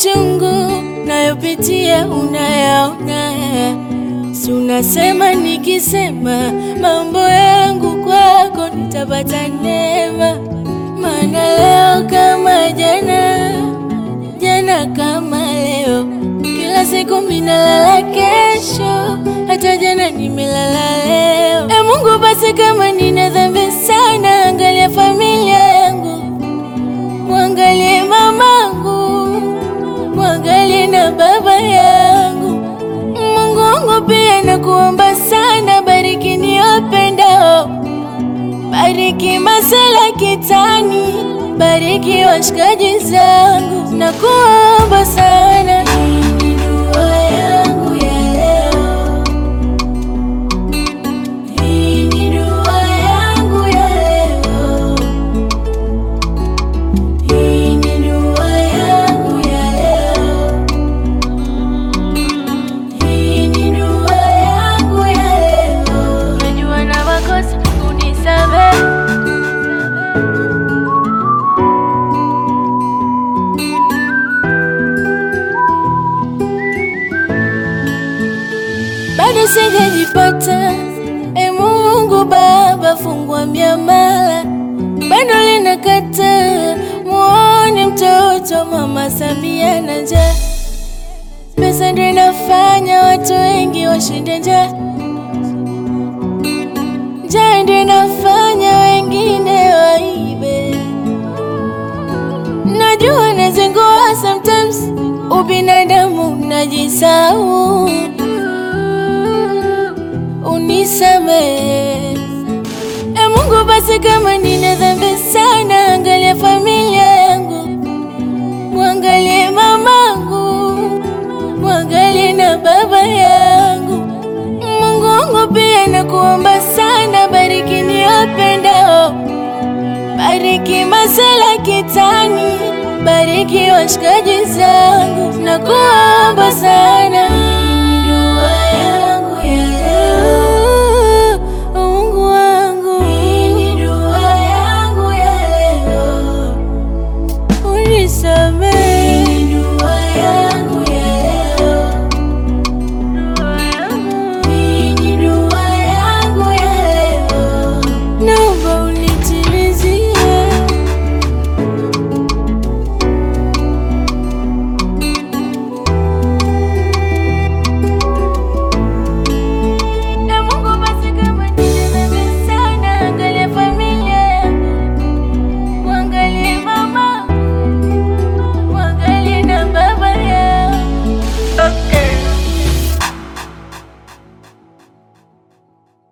machungu nayopitia unayaona, si unasema nikisema mambo yangu kwako nitapata neema. Maana leo kama jana, jana kama leo, kila siku minalala kesho, hata jana nimelala leo. E Mungu, basi kama nina dhambi sana, angalia familia yangu, mwangalie mamangu, mwangalie na baba yangu. Mungu wangu pia nakuomba sana, bariki niwapendao, bariki masela kitani, bariki washikaji zangu, nakuomba sana. Hii ni dua yangu ya leo. Hii ni dua yangu ya leo. Hii ni dua yangu ya leo. Hii ni dua yangu ya leo. Najua na makosa, unisamehe. bado sijajipata. E Mungu Baba, fungua miamala, bado linakata. Muone mtoto Mama Samia na njaa, pesa ndio inafanya watu wengi washinde njaa, njaa ndio inafanya wengine waibe. Najua nazingua sometimes, ubinadamu najisahau unisamehe. E Mungu, basi kama nina dhambi sana, angalia familia yangu, mwangalie mamangu, mwangalie na baba yangu. Mungu wangu pia nakuomba sana, bariki niwapendao, bariki masela kitani, bariki washikaji zangu, nakuomba sana.